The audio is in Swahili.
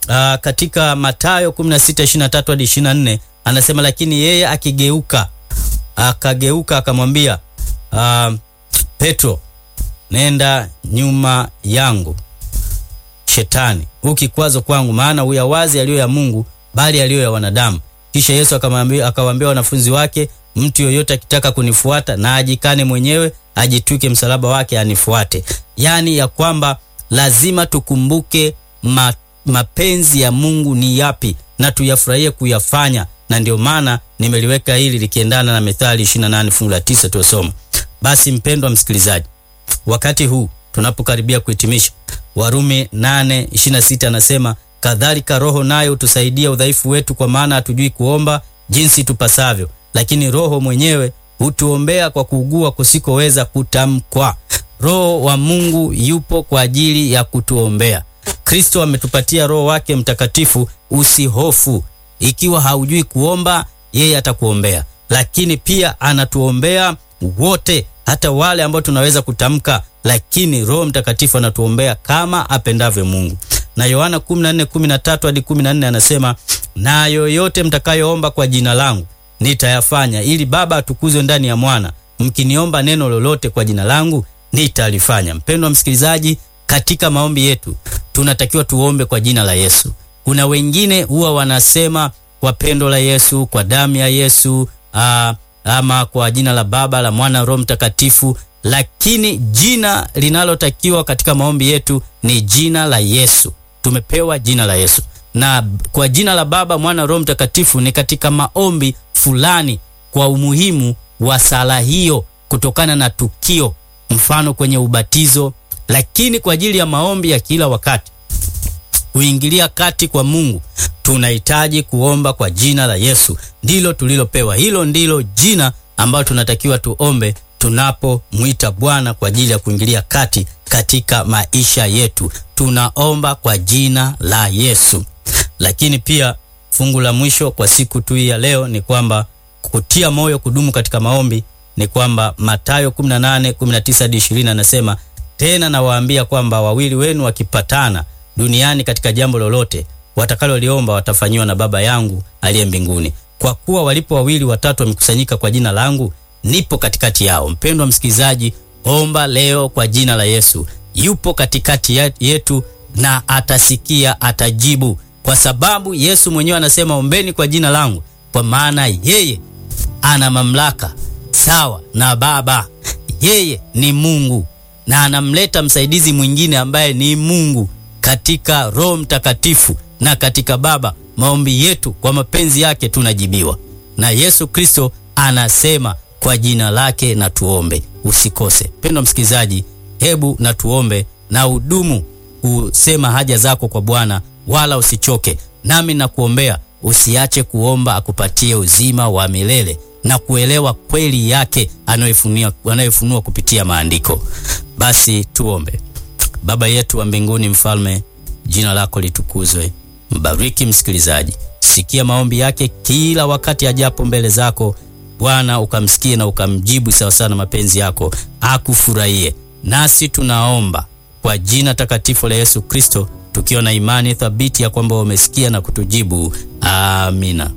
uh, katika Mathayo 16:23 hadi 24 anasema, lakini yeye akigeuka akageuka akamwambia uh, Petro, nenda nyuma yangu Shetani, huu kikwazo kwangu, maana huyawazi yaliyo ya Mungu, bali yaliyo ya wanadamu. Kisha Yesu akamwambia akawaambia wanafunzi wake, mtu yoyote akitaka kunifuata na ajikane mwenyewe, ajitwike msalaba wake anifuate. Yaani ya kwamba lazima tukumbuke ma, mapenzi ya Mungu ni yapi na tuyafurahie kuyafanya, na ndio maana nimeliweka hili likiendana na Methali 28 fungu la 9 tuosoma. Basi mpendwa msikilizaji, wakati huu tunapokaribia kuhitimisha, Warumi 8:26 anasema kadhalika Roho nayo hutusaidia udhaifu wetu, kwa maana hatujui kuomba jinsi tupasavyo, lakini Roho mwenyewe hutuombea kwa kuugua kusikoweza kutamkwa. Roho wa Mungu yupo kwa ajili ya kutuombea. Kristo ametupatia Roho wake Mtakatifu. Usihofu ikiwa haujui kuomba, yeye atakuombea, lakini pia anatuombea wote, hata wale ambao tunaweza kutamka, lakini Roho Mtakatifu anatuombea kama apendavyo Mungu. Na Yohana 14:13 hadi 14 anasema, na yoyote mtakayoomba kwa jina langu nitayafanya, ili Baba atukuzwe ndani ya Mwana. Mkiniomba neno lolote kwa jina langu nitalifanya. Mpendwa msikilizaji, katika maombi yetu tunatakiwa tuombe kwa jina la Yesu. Kuna wengine huwa wanasema kwa pendo la Yesu, kwa damu ya Yesu, aa, ama kwa jina la Baba, la Mwana, Roho Mtakatifu, lakini jina linalotakiwa katika maombi yetu ni jina la Yesu. Tumepewa jina la Yesu, na kwa jina la Baba, Mwana, Roho Mtakatifu ni katika maombi fulani, kwa umuhimu wa sala hiyo, kutokana na tukio, mfano kwenye ubatizo. Lakini kwa ajili ya maombi ya kila wakati kuingilia kati kwa Mungu tunahitaji kuomba kwa jina la Yesu, ndilo tulilopewa. Hilo ndilo jina ambalo tunatakiwa tuombe tunapomwita Bwana kwa ajili ya kuingilia kati katika maisha yetu. Tunaomba kwa jina la Yesu. Lakini pia fungu la mwisho kwa siku tu ya leo ni kwamba kutia moyo kudumu katika maombi ni kwamba Mathayo 18:19 hadi 20 anasema, tena nawaambia kwamba wawili wenu wakipatana duniani katika jambo lolote watakaloliomba watafanyiwa na Baba yangu aliye mbinguni. Kwa kuwa walipo wawili watatu wamekusanyika kwa jina langu, nipo katikati yao. Mpendwa msikilizaji, omba leo kwa jina la Yesu. Yupo katikati yetu na atasikia, atajibu, kwa sababu Yesu mwenyewe anasema ombeni kwa jina langu, kwa maana yeye ana mamlaka sawa na Baba. Yeye ni Mungu na anamleta msaidizi mwingine ambaye ni Mungu katika Roho Mtakatifu na katika Baba. Maombi yetu kwa mapenzi yake tunajibiwa, na Yesu Kristo anasema kwa jina lake na tuombe. Usikose pendwa msikilizaji, hebu na tuombe na udumu kusema haja zako kwa Bwana, wala usichoke. Nami nakuombea usiache kuomba akupatie uzima wa milele na kuelewa kweli yake anayofunua kupitia maandiko. Basi tuombe. Baba yetu wa mbinguni, Mfalme, jina lako litukuzwe. Mbariki msikilizaji, sikia maombi yake kila wakati ajapo mbele zako Bwana, ukamsikie na ukamjibu sawasawa na mapenzi yako, akufurahie. Nasi tunaomba kwa jina takatifu la Yesu Kristo, tukiwa na imani thabiti ya kwamba umesikia na kutujibu. Amina.